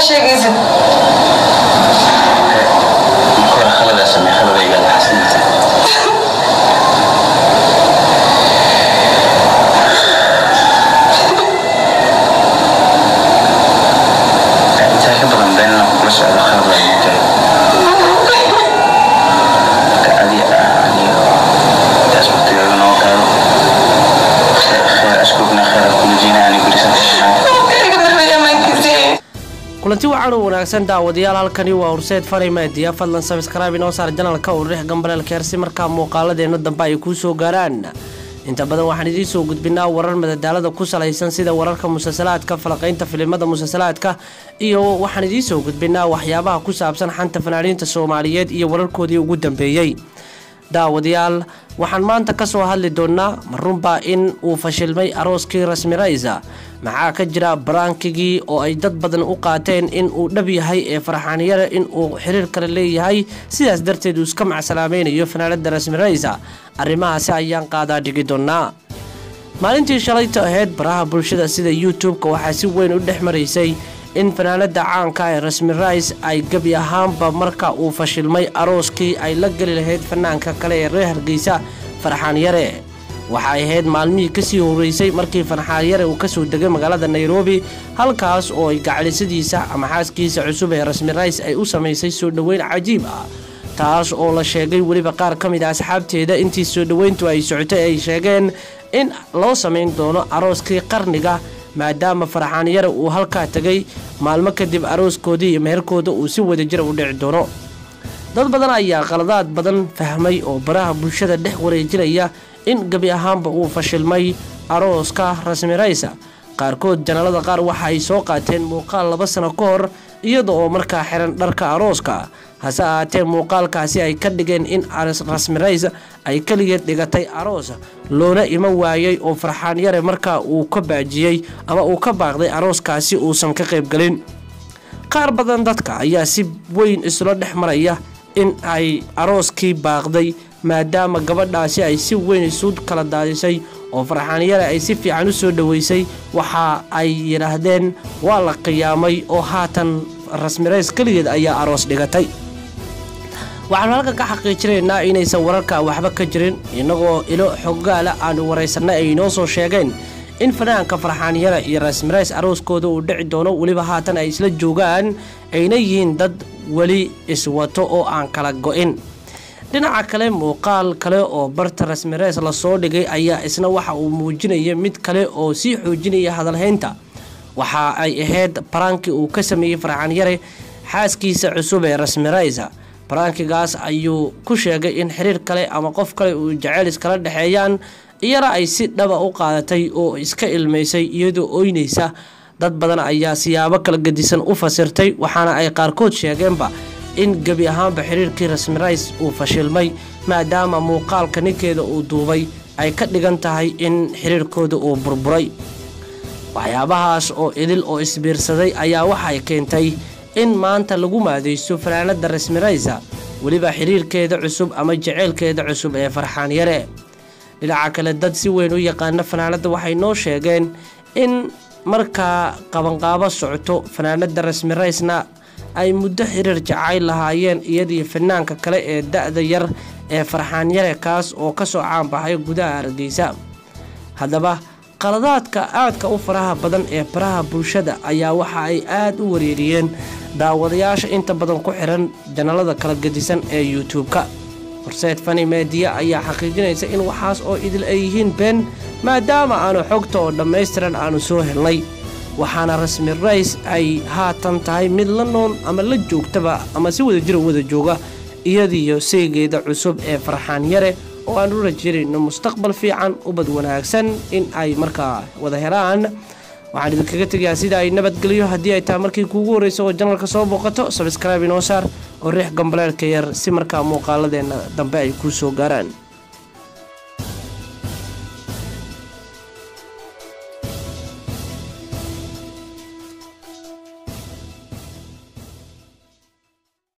sheegaysid marka hore khalada samee khaladayga la xasinaysa intaa ka badan been inaan kula socdo khalad waa igu jiro marka adi aniga intaas waqtigaaga noo qaado kheer ashkugna kheer kulajina ani gurisan iga darbeeya amaankiisii kulanti wacan u wanaagsan daawadayaal halkani waa horseed fani media fadlan sabskraibe inoo saar janalka uu rix gambaleelkeer si markaa muuqaaladeena dambe ay kuu soo gaaraan inta badan waxaan idiin soo gudbinaa warar madadaalada ku salaysan sida wararka musalsalaadka falaqaynta filimada musalsalaadka iyo waxaan idiin soo gudbinaa waxyaabaha ku saabsan xanta fanaaniinta soomaaliyeed iyo wararkoodii ugu dambeeyey daawadayaal waxaan maanta ka soo hadli doonnaa ma runbaa in uu fashilmay arooskii rasmi raysa maxaa ka jira baraankigii oo ay dad badan u qaateen in uu dhab yahay ee farxaanyare in uu xiriir kale leeyahay sidaas darteed uu iska macsalaamaynayo fanaanada rasmi raysa arrimahaasi ayaan qaadaa dhigi doonnaa maalintii shalayta ahayd baraha bulshada sida youtube-ka waxaa si weyn u dhex maraysay in fanaanada caanka ee rasmi rais ay gebi ahaanba marka uu fashilmay arooskii ay la geli lahayd fanaanka kale ee reer hargeysa farxaan yare waxay ahayd maalmihii kasii horeysay markii farxaan yare uu kasoo degay magaalada nairobi halkaas oo ay gacalisadiisa ama xaaskiisa cusub ee rasmi rais ay u samaysay soo dhoweyn cajiib ah taas oo la sheegay weliba qaar ka mid a asxaabteeda intii soo dhoweyntu ay socotay ay sheegeen in loo samayn doono arooskii qarniga maadaama farxaan yare uu halkaa tegay maalmo kadib arooskoodii iyo meherkooda uu si wadajira u dhici doono dad badan ayaa qaladaad badan fahmay oo baraha bulshada dhex wareejinaya in gebi ahaanba uu fashilmay arooska rasmi raysa qaarkood janalada qaar waxa ay soo qaateen muuqaal laba sano ka hor iyada oo markaa xiran dharka arooska hase ahaatee muuqaalkaasi ay ka dhigeen in rasmi rays ay keligeed dhigatay aroos loona iman waayay oo farxaan yare markaa uu ka baajiyey ama uu ka baaqday arooskaasi uusan ka qaybgelin qaar badan dadka ayaa si weyn isla dhex maraya in ay arooskii baaqday maadaama gabadhaasi ay si weyn isu kala daadisay oo farxaanyare ay si fiican u soo dhoweysay waxa ay yidhaahdeen waa la qiyaamay oo haatan rasmirays keligeed ayaa aroos dhigatay waxaanu halkan ka xaqiijinaynaa inaysan wararka waxba ka jirin innagoo ilo xogaala aanu waraysanay ay inoo soo sheegeen in fanaanka farxaanyare iyo rasmirays arooskooda uu dhici doono weliba haatan ay isla joogaan ayna yihiin dad weli iswato oo aan kala go-in dhinaca kale muuqaal kale oo barta rasmireys lasoo dhigay ayaa isna waxa uu muujinaya mid kale oo sii xoojinaya hadalhaynta waxa ay ahayd baraankii uu ka sameeyey farxaan yare xaaskiisa cusub ee rasmireysa baraankigaas ayuu ku sheegay in xiriir kale ama qof kale uu jaceyl iskala dhexeeyaan iyana ay si dhaba u qaadatay oo iska ilmaysay iyadoo oynaysa dad badan ayaa siyaabo kala gedisan u fasirtay waxaana ay qaarkood sheegeenba in gebi ahaanba xiriirkii rasmirays uu fashilmay maadaama muuqaalka ninkeeda uu duubay ay ka dhigan tahay in xiriirkooda uu burburay waxyaabahaas oo idil oo isbiirsaday ayaa waxay keentay in maanta lagu maadaysto fanaanada rasmiraysa weliba xiriirkeeda cusub ama jaceylkeeda cusub ee farxaan yare dhinaca kale dad si weyn u yaqaana fanaanada waxay noo sheegeen in markaa qabanqaabo socoto fanaanada rasmiraysna ay muddo xiriir jacayl lahaayeen iyadii fanaanka kale ee da-da yar ee farxaan yare kaas oo kasoo caanbaxay gudaha hargeysa haddaba qaladaadka aadka u faraha badan ee baraha bulshada ayaa waxa ay aada u wareeriyeen daawadayaasha inta badan ku xiran janalada kala gedisan ee youtube-ka horseed fani meediya ayaa xaqiijinaysa in waxaas oo idil ay yihiin been maadaama aanu xogta oo dhammaystiran aanu soo helnay waxaana rasmi rays ay haatan tahay mid la nool ama la joogtaba ama si wada jira wada jooga iyadiyo seegeeda cusub ee farxaan yare oo aan u rajeynayno mustaqbal fiican ubad wanaagsan in ay markaa wada helaan waxaan idinkaga tegayaa sida ay nabadgelyo haddii ay tahay markii kuugu horreysa oo janalka soo booqato sabskraibe inoo saar oo riix gambaleelka yar si markaa muuqaaladeena dambe ay kuu soo gaaraan